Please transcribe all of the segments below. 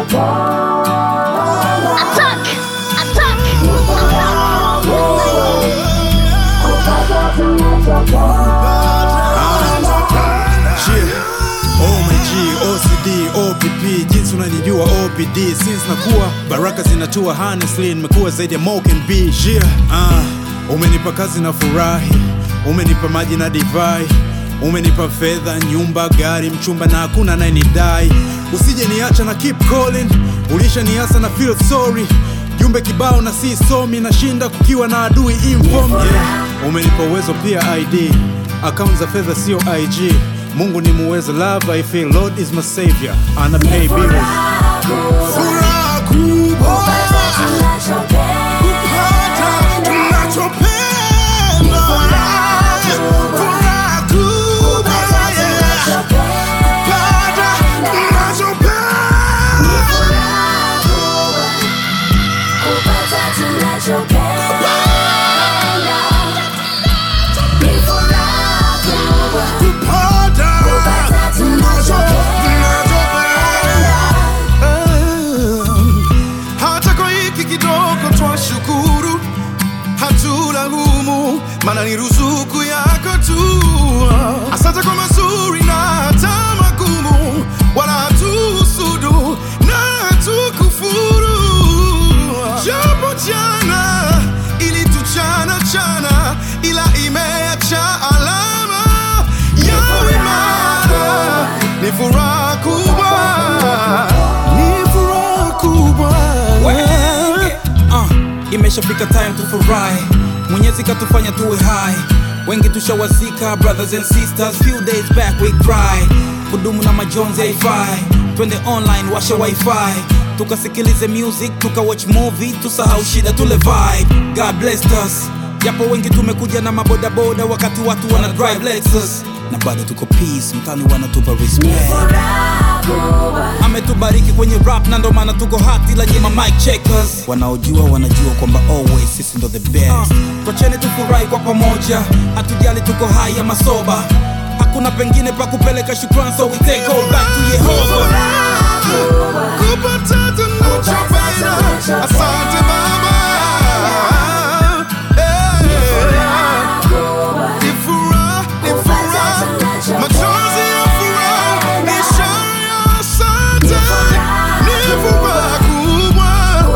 Attack! Attack! Yeah. Oh my G, OCD, OPP, jinsi unanijua OPD since nakuwa baraka zinatua honestly, nimekuwa zaidi ya Mo can be yeah. Uh, umenipa kazi na furahi, umenipa maji na divai, umenipa fedha, nyumba, gari, mchumba na hakuna anayenidai. Usije niacha na keep calling, ulishaniasa na feel sorry jumbe kibao na si somi nashinda kukiwa na adui inform yeah. umenipa uwezo pia id akaunti za fedha sio ig mungu ni muweza love i feel lord is my savior ana pay bills Furaha kubwa kupata tunachopenda. Furaha kubwa, yeah. Kupata tunachopenda. Kupata tunacho- tunachopenda. Hata kwa hiki kidogo twashukuru, hatulaumu, maana ni ruzuku yako tu. Asante kwa mazuri na hata magumu, wala hatuhusudu na hatukufuru. Japo jana ilituchana chana, ila imeacha alama ya imara. Ni furaha kubwa, ni furaha kubwa. uh, imeshafika time tufurahi mwenyezi katufanya tuwe hai wengi tushawazika brothers and sisters few days back we cry kudumu na majonzi haifai twende online washa wifi tukasikilize music tuka watch movie tusahau shida tule vibe god blessed us japo wengi tumekuja na mabodaboda wakati watu wana drive lexus na bado tuko peace mtani wanatupa respect ametubariki kwenye rap na ndo maana tuko hati la nyima mic checkers wanaojua wanajua kwamba always sisi ndo the best uh, twacheni tufurahi kwa pamoja hatujali tuko hai ama soba hakuna pengine pa kupeleka shukran so we take all back to yehova kupata tunachopenda. Asante Baba. Eh. Ni furaha, ni furaha. Machozi ya furaha ni ishara ya asante. Ni furaha kubwa.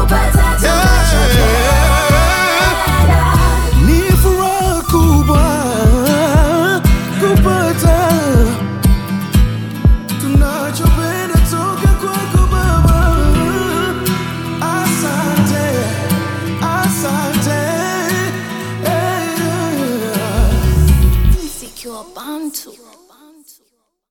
Eh. Ni furaha kubwa kupata tunachopenda toka kwako Baba. Asante, asante. Eh. Secure Bantu.